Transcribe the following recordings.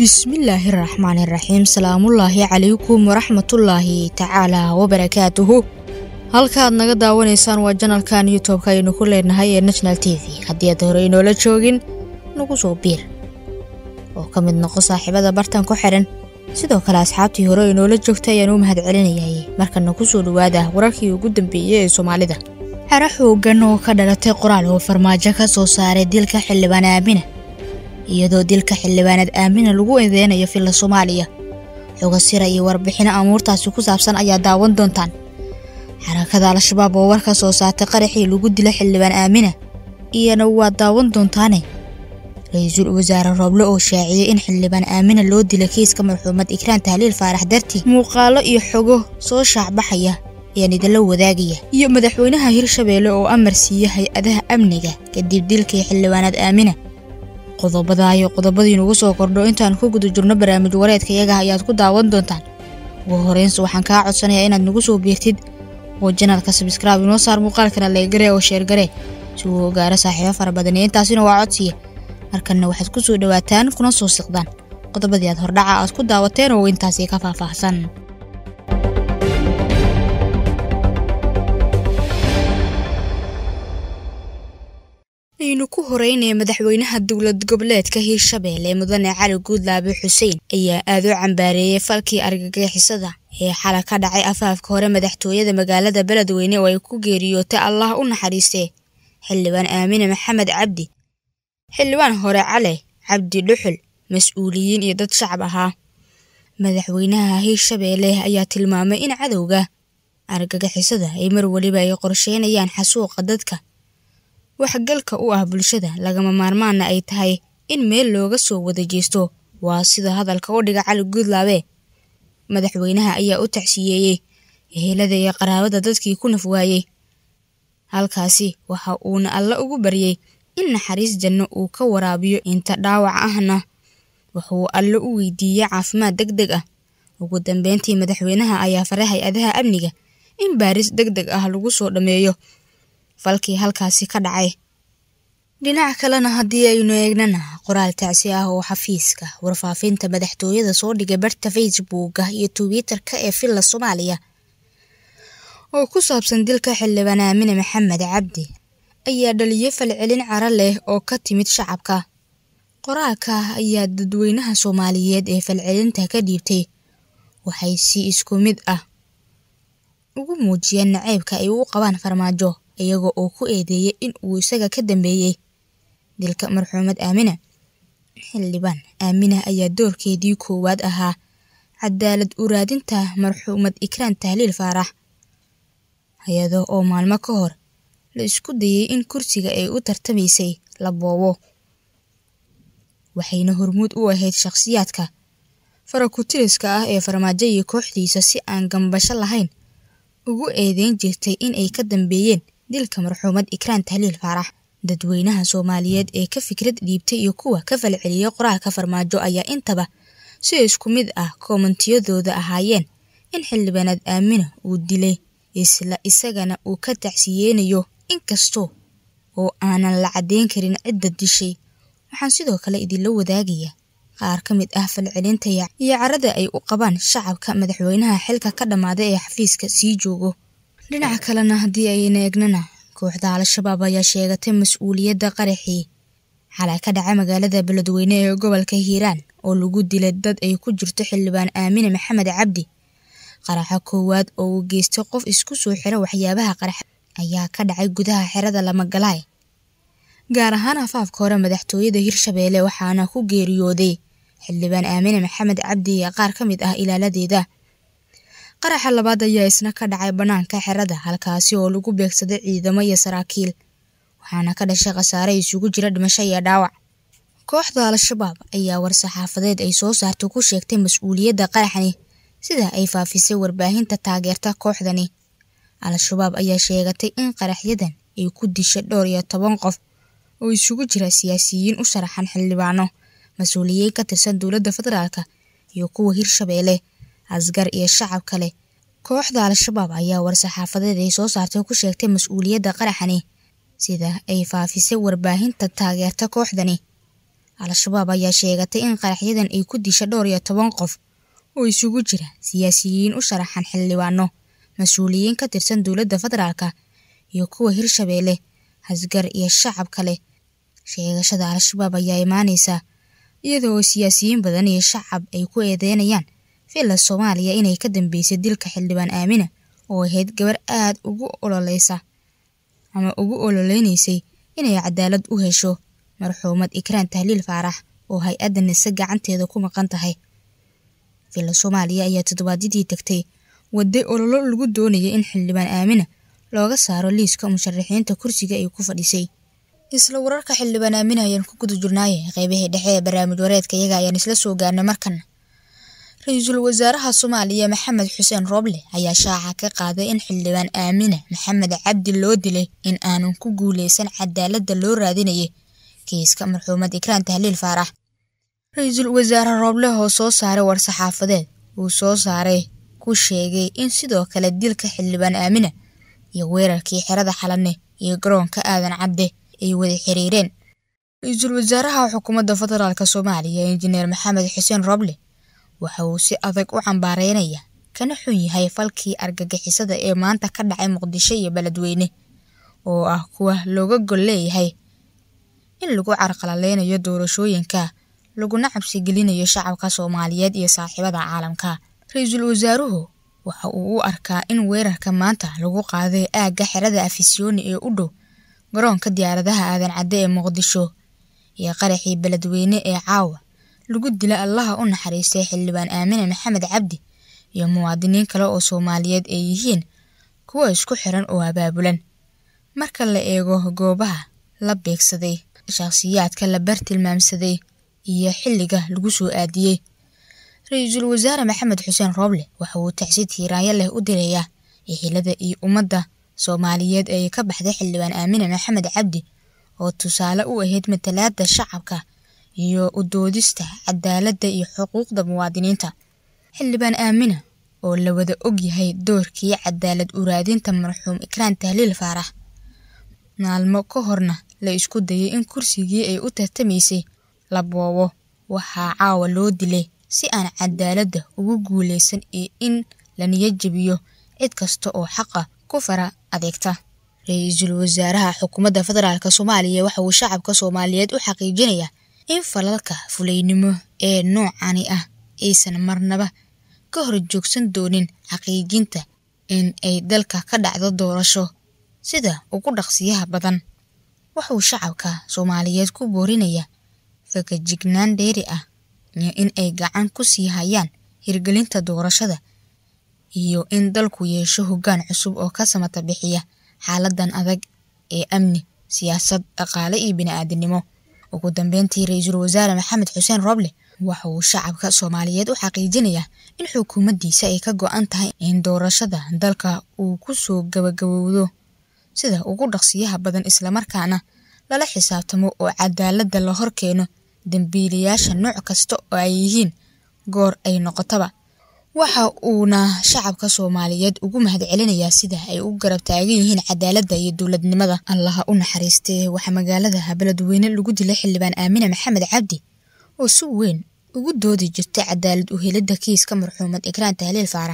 bismillaahi raxmaani raxiim salaamullaahi calaykum waraxmatullaahi tacaalaa wabarakaatuhu halkaad naga daawanaysaan waa janalkan youtubeka aynu ku leenahay ee national t v haddii aad hore inoola joogin nagu soo biir oo ka mid noqo saaxiibada bartan ku xidhan sidoo kale asxaabtii hore inoola joogtay ayaan u mahad celinayay markana kusoo dhowaada wararkii ugu dambeeyey ee soomaalida xero xoogan oo ka dhalatay qoraal oo farmaajo ka soo saaray dilka xildhibaan aamina iyadoo dilka xildhibaanad aamina lagu eedeynayo filla soomaaliya xoga sira iyo warbixino amuurtaasi ku saabsan ayaa daawan doontaan xarakada al-shabaab oo war ka soo saartay qaraxii lagu dila xildhibaan aamina iyana waa daawan doontaane ra-iisul wasaare rooble oo shaaciyey in xildhibaan aamina loo dila kiiska marxuumad ikraan tahliil faarax dartii muuqaalo iyo xogo soo shaacbaxaya ayaan idinla wadaagaya iyo madaxweynaha hirshabeelle oo amar siiya hay-adaha amniga kadib dilkii xildhibaanad aamina qodobada iyo qodobadii nugu soo kordho intaan ku guda jirno barnaamij wareedka iyaga ayaad ku daawan doontaan ugu horeynse waxaan kaa codsanayaa inaad nagu soo biirtid oo janalka sabskraibe inoo saar muuqaalkana leegare oo sheergare si uu ogaaro saaxiibo fara badan iyo intaasina waa codsiya markanna waxaad ku soo dhowaataan kuna soo siqdaan qodobadii aad hordhaca aad ku daawateen oo intaasi ka faahfaahsan aynu ku horeynaya madaxweynaha dowlad goboleedka hiirshabeelle mudane cali guudlaabe xuseen ayaa aad u cambaareeyey falkii argagixisada ee xala ka dhacay afaafka hore madaxtooyada magaalada beledweyne oo ay ku geeriyootay allah u naxariistee xildhibaan aamine maxamed cabdi xildhibaan hore cale cabdi dhuxul mas-uuliyiin iyo dad shacab ahaa madaxweynaha hiirshabeelle ayaa tilmaamay in cadowga argagixisada ay mar weliba ay qorsheynayaan xasuuqa dadka waxgalka u ah bulshada lagama maarmaanna ay tahay in meel looga soo wada jeesto waa sida hadalka u dhiga cali guudlaabe madaxweynaha ayaa u tacsiyeeyey ehelada iyo qaraabada dadkii ku naf waayey halkaasi waxa uuna alla ugu baryey in naxariis janno uu ka waraabiyo inta dhaawac ahna wuxuu alle u weydiiyey caafimaad deg deg ah ugu dambeyntii madaxweynaha ayaa faray hay-adaha amniga in baaris deg deg ah lagu soo dhammeeyo falkii halkaasi ka dhacay dhinac kalena haddii aynu eegnana qoraal tacsi ah oo xafiiska warfaafinta madaxtooyada soo dhigay barta facebooka iyo twitter-ka ee villa soomaaliya oo ku saabsan dilka xildhibaan aamine maxamed cabdi ayaa dhaliyay falcelin caro leh oo ka timid shacabka qoraalka ayaa dadweynaha soomaaliyeed ee falcelinta ka dhiibtay waxay si isku mid ah ugu muujiyeen naceybka ay u qabaan farmaajo iyaga oo ku eedeeyay in uu isaga ka dambeeyey dilka marxuumad aamina xildhibaan aamina ayaa doorkeedii koowaad ahaa cadaalad u raadinta marxuumad ikraan tahliil faarax iyada oo maalmo ka hor la isku dayay in kursiga ay u tartamaysay la boobo waxayna hormuud u ahayd shakhsiyaadka farakutiriska ah ee farmaajo iyo kooxdiisa si aan gambasho lahayn ugu eedeyn jirtay in ay ka dambeeyeen dilka marxuumad ikraan tahliil faarax dadweynaha soomaaliyeed ee ka fikrad dhiibtay iyo kuwa ka falceliyay qoraalka farmaajo ayaa intaba si isku mid ah koomentiyadooda ahaayeen in xildhibaanad aamina uu dilay isla isagana uu ka tacsiyeynayo inkastoo oo aanan la caddeyn karin cidda dishay waxaan sidoo kale idinla wadaagayaa qaar ka mid ah falcelinta iyo carada ay u qabaan shacabka madaxweynaha xilka ka dhammaaday ee xafiiska sii joogo dhinaca kalena haddii ayna eegnana kooxda al-shabaab ayaa sheegatay mas-uuliyadda qaraxii xalay ka dhaca magaalada beledweyne ee gobolka hiiraan oo lagu dilay dad ay ku jirto xildhibaan aamine maxamed cabdi qaraxa koowaad oo uu geystay qof isku soo xira waxyaabaha qaraxa ayaa ka dhacay gudaha xerada lamagalaay gaar ahaan afaafka hore madaxtooyada hirshabeelle waxaana ku geeriyooday xildhibaan aamine maxamed cabdi iyo qaar ka mid ah ilaaladeeda qaraxa labaad ayaa isna ka dhacay bannaanka xerada halkaasi oo lagu beegsaday ciidamo iyo saraakiil waxaana ka dhashay khasaare isugu jira dhimasho iyo dhaawac kooxda al-shabaab ayaa war-saxaafadeed ay soo saartay ku sheegtay mas-uuliyadda qaraxani sida ay faafisay warbaahinta taageerta kooxdani al-shabaab ayaa sheegatay in qaraxyadan ay ku dishay dhowr iyo toban qof oo isugu jira siyaasiyiin u sharaxan xildhibaano mas-uuliyiin ka tirsan dowladda federaalka iyo kuwa hirshabeelle asgar iyo shacab kale kooxda al-shabaab ayaa war-saxaafadeed ay soo saartay ku sheegtay mas-uuliyadda qaraxani sida ay faafisay warbaahinta taageerta kooxdani al-shabaab ayaa sheegatay in qaraxyadan ay ku disha dhowr iyo toban qof oo isugu jira siyaasiyiin u sharaxan xildhibaano mas-uuliyiin ka tirsan dowladda federaalka iyo kuwa hirshabeelle hasgar iyo shacab kale sheegashada al-shabaab ayaa imaaneysa iyada oo siyaasiyiin badan iyo shacab ay ku eedeynayaan villa soomaaliya inay ka dambeysay dilka xildhibaan aamina oo ahayd gabar aada ugu ololeysa ama ugu ololeynaysay inay cadaalad u hesho marxuumad ikraan tahliil faarax oo hay-adda nise gacanteeda ku maqan tahay villa soomaaliya ayaa toddobaadyadii tagtay waday ololo lagu doonayay in xildhibaan aamina looga saaro liiska musharaxiinta kursiga ay ku fadhisay isla wararka xildhibaan aamina ayaan ku guda jirnaaye qeybihii dhexe ee barnaamij wareedka iyaga ayaan isla soo gaarnay markan ra-iisul wasaaraha soomaaliya maxamed xuseen rooble ayaa shaaca ka qaaday in xildhibaan aamina maxamed cabdi loo dilay in aanan ku guuleysan cadaaladda loo raadinayay kiiska marxuumad ikraan tahliil faarax ra-iisul wasaare rooble oo soo saaray war-saxaafadeed uu soo saaray ku sheegay in sidoo kale dilka xildhibaan aamina iyo weerarkii xerada xalane iyo garoonka aadan cadde ay wada xiriireen ra-iisul wasaaraha xukuumadda federaalk soomaaliya injineer maxamed xuseen rooble waxa uu si adag u cambaareynaya kana xun yahay falkii argagixisada ee maanta ka dhacay muqdisho iyo beledweyne oo ah kuwa looga gol leeyahay in lagu carqalaleynayo doorashooyinka laguna cabsigelinayo shacabka soomaaliyeed iyo saaxiibada caalamka ra-iisul wasaaruhu waxa uu u arkaa in weerarka maanta lagu qaaday aagga xerada afisyooni ee u dhow garoonka diyaaradaha aadan cadde ee muqdisho iyo qaraxii beledweyne ee caawa lagu dila allaha u naxariistay xildhibaan aamine maxamed cabdi iyo muwaadiniin kale oo soomaaliyeed ay yihiin kuwa isku xiran oo abaabulan marka la eego goobaha la beegsaday shakhsiyaadka la bartilmaamsaday iyo xilliga lagu soo aadiyey ra-iisul wasaare maxamed xuseen rooble waxa uu tacsi tiiraanyo leh u dilayaa ehelada iyo ummadda soomaaliyeed ee ka baxday xildhibaan aamine maxamed cabdi oo tusaale u ahayd matalaada shacabka iyo u doodista cadaaladda iyo xuquuqda muwaadiniinta xildhibaan aamina oo la wada og yahay doorkii cadaalad uraadinta marxuum ikraan tahliil faarax maalmo ka horna la isku dayay in kursigii ay u tartamaysay la boobo waxaa caawa loo dilay si aan cadaaladda ugu guuleysan iyo in la niyad jebiyo cid kasta oo xaqa ku fara adeegta ra-iisul wasaaraha xukuumadda federaalk soomaaliya waxa uu shacabka soomaaliyeed u xaqiijinayaa in falalka fulaynimo ee noocani ah aysan marnaba ka hor joogsan doonin xaqiijinta in ay dalka ka dhacdo doorasho sida ugu dhaqsiyaha badan waxauu shacabka soomaaliyeed ku boorinayaa fakajignaan dheeri ah iyo in ay gacan ku sii hayaan hirgelinta doorashada iyo in dalku yeesho hoggaan cusub oo ka samata bixiya xaaladan adag ee amni siyaasad dhaqaale iyo bini-aadinimo ugu dambeyntii ra-iisul wasaare maxamed xuseen rooble waxa uu shacabka soomaaliyeed u xaqiijinayaa in xukuumaddiisa ay ka go-an tahay in doorashada dalka uu ku soo gabagabowdo sida ugu dhaqsiyaha badan islamarkaana lala xisaabtamo oo cadaaladda la hor keeno dambiilayaasha nooc kasta oo ay yihiin goor ay noqotaba waxa uuna shacabka soomaaliyeed ugu mahad celinayaa sida ay u garab taagan yihiin cadaaladda iyo dowladnimada allaha u naxariistee waxaa magaalada beledweyne lagu dilay xildhibaan aamine maxamed cabdi oo si weyn ugu doodi jirtay cadaalad u helidda kiiska marxuumad ikraan tahliil faarax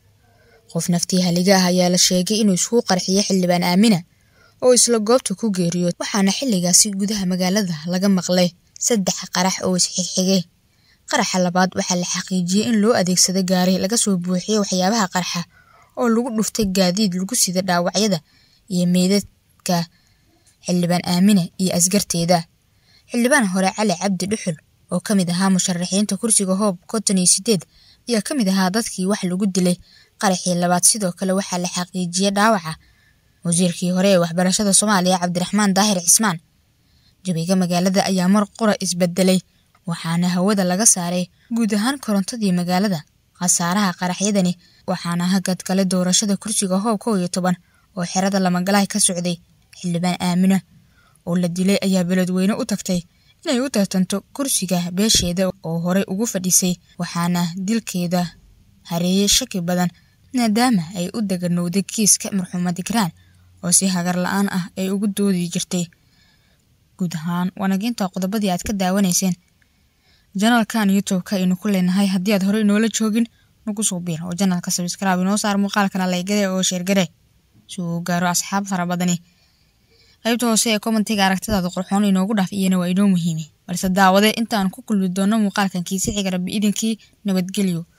qof naftii haliga ah ayaa la sheegay inuu isku qarxiyay xildhibaan aamina oo isla goobta ku geeriyood waxaana xilligaasi gudaha magaalada laga maqlay saddex qarax oo isxigxigay qaraxa labaad waxaa la xaqiijiyey in loo adeegsaday gaari laga soo buuxiyey waxyaabaha qarxa oo lagu dhuftay gaadiid lagu sida dhaawacyada iyo meydadka xildhibaan aamina iyo asgarteeda xildhibaan hore cali cabdi dhuxul oo ka mid ahaa musharaxiinta kursiga hoob konton iyo sideed ayaa ka mid ahaa dadkii wax lagu dilay qaraxii labaad sidoo kale waxaa la xaqiijiyey dhaawaca wasiirkii hore ee waxbarashada soomaaliya cabdiraxmaan daahir cismaan jabiga magaalada ayaa mar qura isbedelay waxaana hawada laga saaray guud ahaan korontadii magaalada khasaaraha qaraxyadani waxaana hagad kale doorashada kursiga hoob kow iyo toban oo xerada lamagalaha ka socday xildhibaan aamina oo la dilay ayaa beledweyne u tagtay inay u tartanto kursiga beesheeda oo horey ugu fadhisay waxaana dilkeeda hareeyey shaki badan maadaama ay u daganowday kiiska marxuumad ikraan oo si hagar la-aan ah ay ugu doodi jirtay guud ahaan wanaginta qodobadii aad ka daawanayseen janalkan youtube-ka aynu ku leenahay haddii aad horey inoola joogin nagu soo biir oo janalka sabskraib inoo saar muuqaalkana laygare oo sheergare si uu gaaro asxaab fara badani qaybta hoose ee commentiga aragtidaada qurxoon inoogu dhaaf iyana waa inoo muhiimi balse daawade intaan ku kulmi doono muuqaalkan kiisi xiga rabbi idinkii nabadgelyo